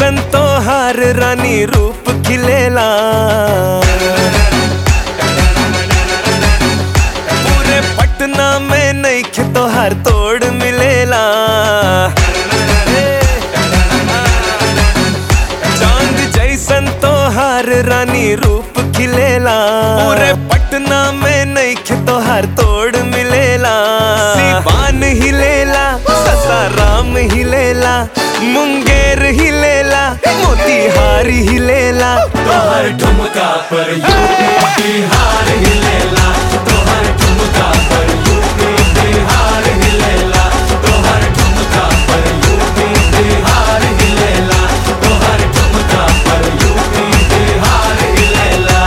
जैसन तो हर रानी रूप खिलेला पूरे पटना में नहीं तो हर तोड़ मिलेला चांद जैसन तो हर रानी रूप खिलेला पूरे पटना में नहीं तो हर तोड़ मिलेला सिवान हिलेला ससाराम हिलेला मुंगेर हिलेला मोतीहार हिलेला तोहर ठुमका पर यूपी बिहार हिलेला तोहर ठुमका पर यूपी बिहार हिलेला तोहर ठुमका पर यूपी बिहार हिलेला तोहर ठुमका पर यूपी बिहार हिलेला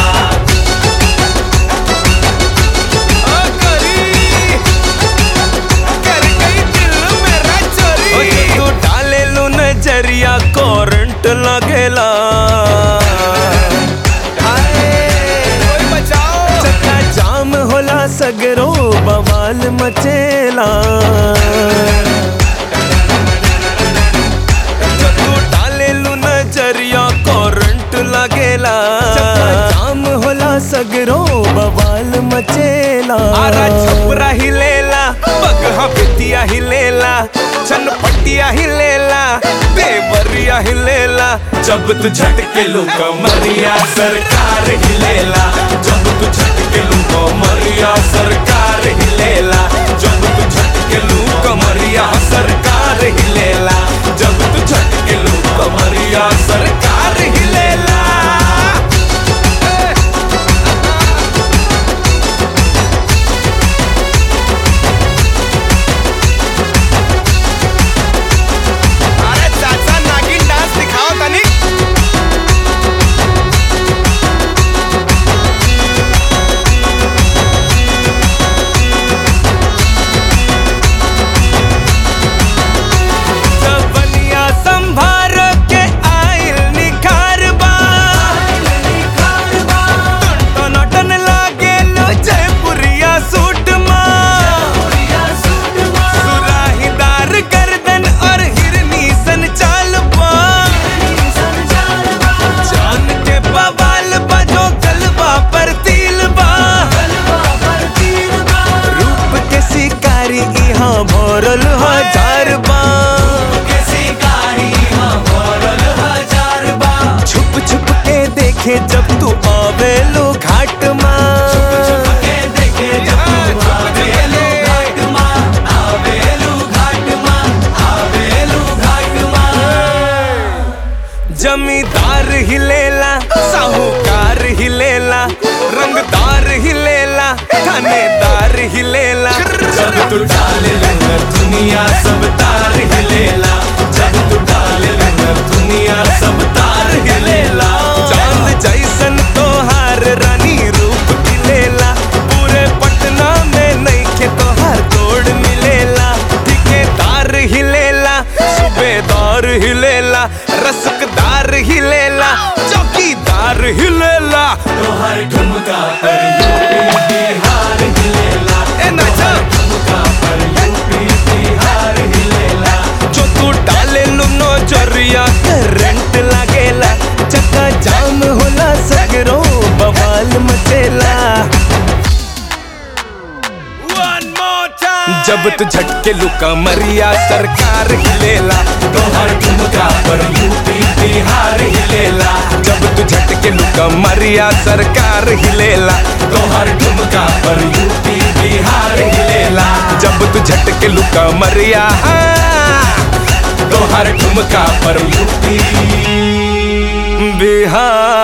आ करी, कर गई दिल मेरा चोरी। ओ जो तू डाले लू नजरिया करंट लगेला चक्का जाम होला सगरो बवाल मचेला जो तू डाले लू नजरिया करंट लगेला चक्का जाम होला सगरो बवाल मचेला आरा छपरा हिलेला बगहा बिटिया हिलेला छनपटिया हिलेला देवरिया हिलेला जब तू झटके लो कमरिया सरकार हिलेला जब तू झटके लो कमरिया सरकार हिलेला जब तू झटके लो कमरिया सरकार हिलेला जब तू झटके लो कमरिया सरकार हिलेला अरे चाचा नागिन डांस दिखाओ तनिक जवनिया संभार के आइल निखार बा टन लागे लो जयपुरिया सूट माँ सुराहीदार गर्दन और हिरनी सन चाल बा जान के बवाल बजो गलबा पर तिल बा रूप के शिकारी यहाँ भरल हजार बा के शिकारी हाँ भरल हजार बा छुप छुप के देखे जब तू आवेलो घाट माँ के देखे जब तू आवेलू घाट माँ आवेलू घाट माँ आवेलू घाट माँ जमींदार हिलेला साहूकार हिलेला रंगदार हिलेला थानेदार हिलेला जब तू डाले लहर दुनिया सब तार हिलेला जब तू डाले लहर दुनिया सब तार हिलेला चांद जैसन तोहार रानी रूप खिलेला पूरे पटना में नहीं के तोहार तोड़ मिलेला ठिकेदार हिलेला सूबेदार हिलेला रसकदार हिलेला चौकीदार हिलेला तोहर ठुमका पर यूपी बिहार हिलेला ए नाचा ठुमका पर यूपी बिहार हिलेला जो तू डाले लो नजरिया करंट लागेला चक्का जाम होला सगरो बवाल मचेला जब तू झटके लुका मरिया सरकार हिलेला तोहर ठुमका पर यूपी बिहार हिलेला जब तू झटके लुका मरिया सरकार हिलेला तोहर ठुमका पर यूपी बिहार हिलेला जब तू झटके लुका मरिया तोहर ठुमका पर यूपी बिहार